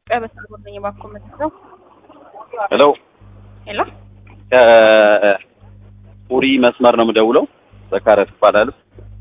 ኢትዮጵያ በስልክ ነኝ እባክዎ የምትለው ሄሎ ሄሎ ከኡሪ መስመር ነው የምደውለው። ዘካሪያስ እባላለሁ።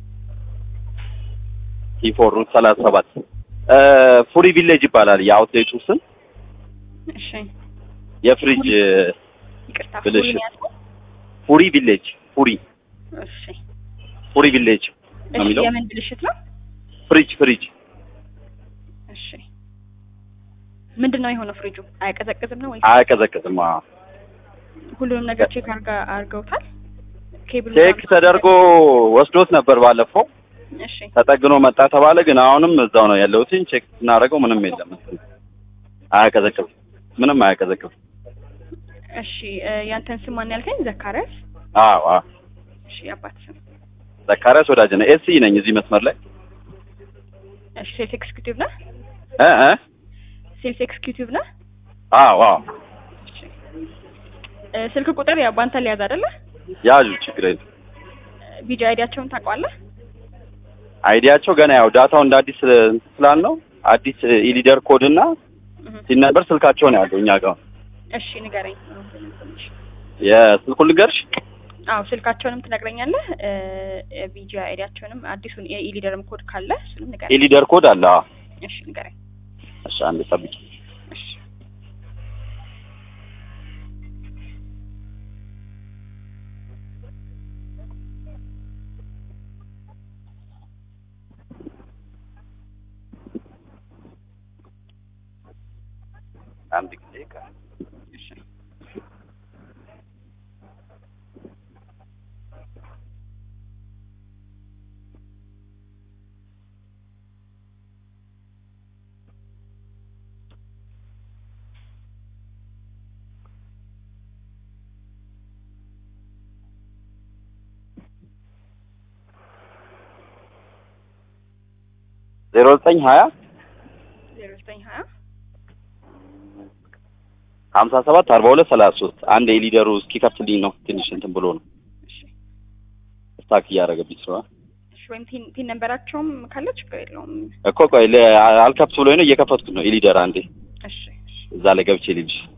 ቲፎር ሩት ሰላሳ ሰባት ፉሪ ቪሌጅ ይባላል የአውትሌቱ ስም። እሺ የፍሪጅ ይቅርታ ብልሽ። ፉሪ ነው ያልኩት? ፉሪ ቪሌጅ ፉሪ እሺ ፉሪ ቪሌጅ ነው እሺ የሚለው። የምን ብልሽት ነው ፍሪጅ ፍሪጅ እሺ ምንድን ነው የሆነው ፍሪጁ አያቀዘቅዝም ነው ወይ አያቀዘቅዝም። አዎ። ሁሉንም ነገር ቼክ አርጋ አርገውታል ኬብሉ ቼክ ተደርጎ ወስዶት ነበር ባለፈው እሺ ተጠግኖ መጣ ተባለ። ግን አሁንም እዛው ነው ያለሁት። ቼክ ስናደርገው ምንም የለም። አያቀዘቅዝም፣ ምንም አያቀዘቅዝም። እሺ እ፣ ያንተን ስም ማን ያልከኝ ዘካሪያስ አዎ አዎ። እሺ አባት ስም ዘካሪያስ ወዳጅ ነው። ኤሲ ነኝ እዚህ መስመር ላይ እሺ ሴልስ ኤክስኪዩቲቭ ነህ እ እ ሴልስ ኤክስኪዩቲቭ ነህ አዎ አዎ። እሺ እ፣ ስልክ ቁጥር ያው ባንተ ሊያዝ አይደለ ያዙ ችግር የለም። ቢጂ አይዲያቸውን ታውቀዋለህ አይዲያቸው ገና ያው ዳታው እንደ አዲስ ስላል ነው አዲስ ኢሊደር ኮድ እና እህ፣ ሲነበር ስልካቸው ነው ያለው እኛ ጋር። እሺ ንገረኝ የስልኩን ልንገርሽ አዎ ስልካቸውንም ትነግረኛለህ እ፣ ቢጂ አይዲያቸውንም አዲሱን የኢሊደርም ኮድ ካለ እሱንም ንገረኝ ኢሊደር ኮድ አለ። አዎ። እሺ ንገረኝ እሺ አንድ ጠብቂ። እሺ አንድ ጊዜ ቃ እሺ ዜሮ ዘጠኝ ሀያ ዜሮ ዘጠኝ ሀያ ሀምሳ ሰባት አርባ ሁለት ሰላሳ ሶስት አንድ የሊደሩ እስኪከፍትልኝ ነው ትንሽ እንትን ብሎ ነው እሺ ስታክ እያደረገብኝ ስለሆነ እሺ ወይም ቲን ቲን ነንበራቸውም ካለ ችግር የለውም እኮ ቆይ ለ- አልከፍት ብሎኝ ነው እየከፈትኩት ነው የሊደር አንዴ እሺ እሺ እዛ ላይ ገብቼ ልልሽ